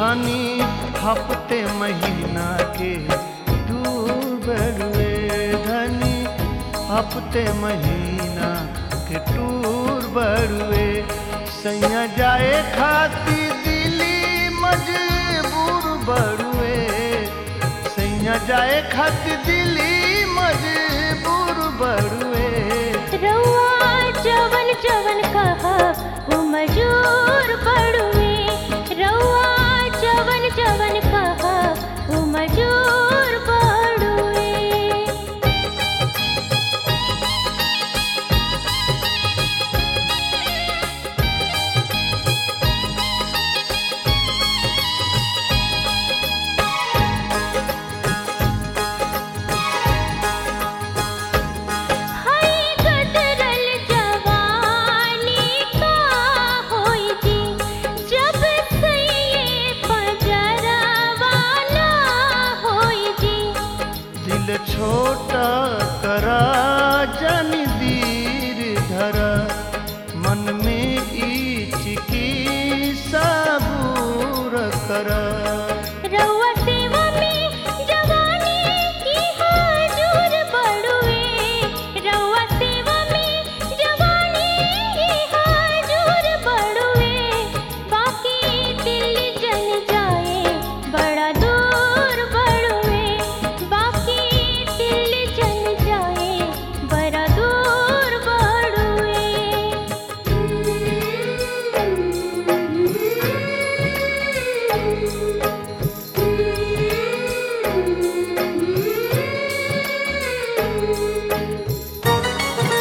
धनी हफ्ते महीना के दूर बड़ुए धनी हफ्ते महीना के टूर बड़ुए सैया जाए खाती दिली मजबूर बड़ुए सैया जाए खाती दिली मजबूर बड़ुए रउआ जवन जवन कहा वो मजूर पड़ुए रउआ जवन जवन कहा वो मजूर पड़ुए हाय गदरल जवानी का होई जी जब सैये पजरवाना होई जी दिल छोटा करा जन दीर धरा मन में ईच की सबूर करा रउआ सेवा में जवानी की हाजूर बड़ुए रउआ सेवा में जवानी की हाजूर बड़ुए बाकी दिल जल जाए बड़ा दूर बड़ुए बाकी दिल जल जाए बड़ा दूर बड़ुए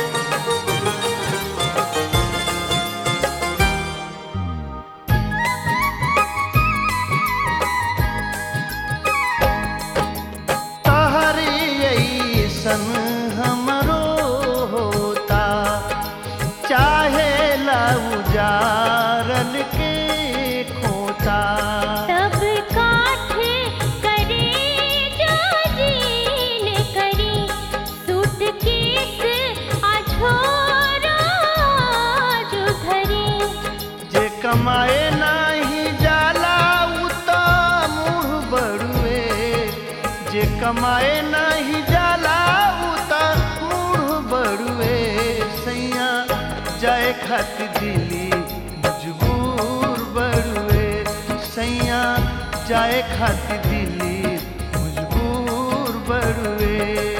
तहरी ऐसन हमरो होता चाहे लउजारल के खोता तब काठे करे जो जीन करी सूटकेस अझोरा जो धरी जे कमाए नाही जाला उ त मुँह बड़ुए जे कमाए नाही जाला उ त मुँह बड़ुए सैया जाए खातिर दिली मजबूर बड़ुए सैया जाए खातिर दिली मजबूर बड़ुए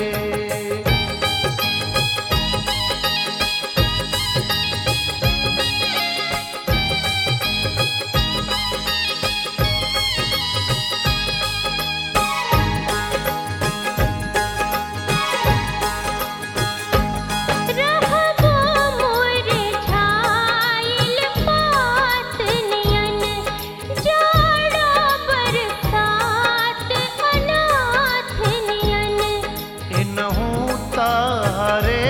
रहबो मोर छाइल पात नियन जाड़ा बरसात अनाथ नियन इनहू तारे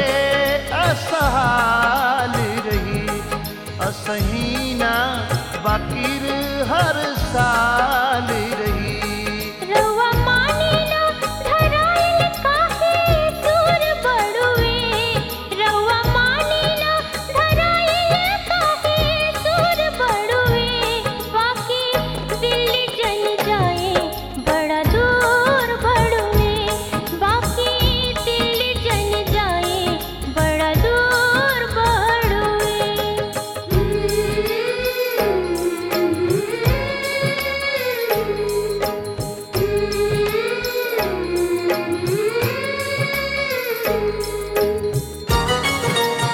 असहाल रही असहीना बाकिर हर साल रही रउआ मानिला धराइल काहे दूर बड़ुए रउआ मानिला धराइल काहे दूर बड़ुए बाकी दिल जल जाए बड़ा दूर बड़ुए बाकी दिल जल जाए बड़ा दूर बड़ुए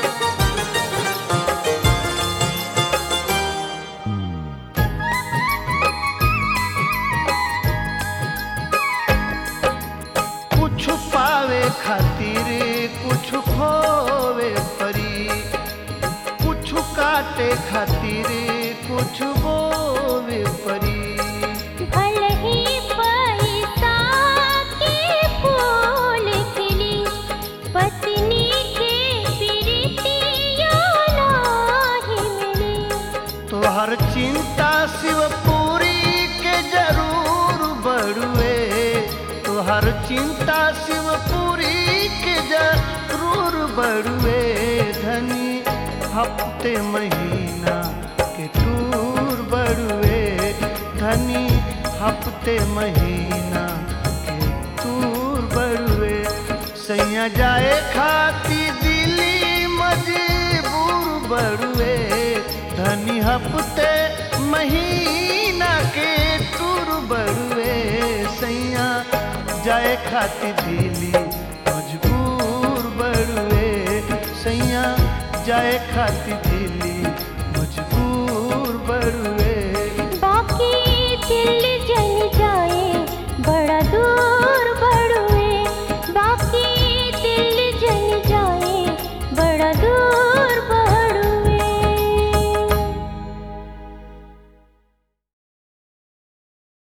कुछ पावे खातिर कुछ खोवे परी कुछ काटे खातिर कुछ बोवे परी भले ही पैसा के फूल खिली पत्नी के प्रीतिया नाही मिली तोहर चिंता शिवपुरी के जरूर बड़ुए तोहर चिंता शिवपुरी के जरूर बड़ुए धनी हफ्ते महीना के टूर बड़ुए धनी हफ्ते महीना के तूर बड़ुए सैया जाए खाती दिली मजबूर बड़ुए धनी हफ्ते महीना के टूर बड़ुए सैया जाए खाती दिली मजबूर बड़ुए सैया जाए खाती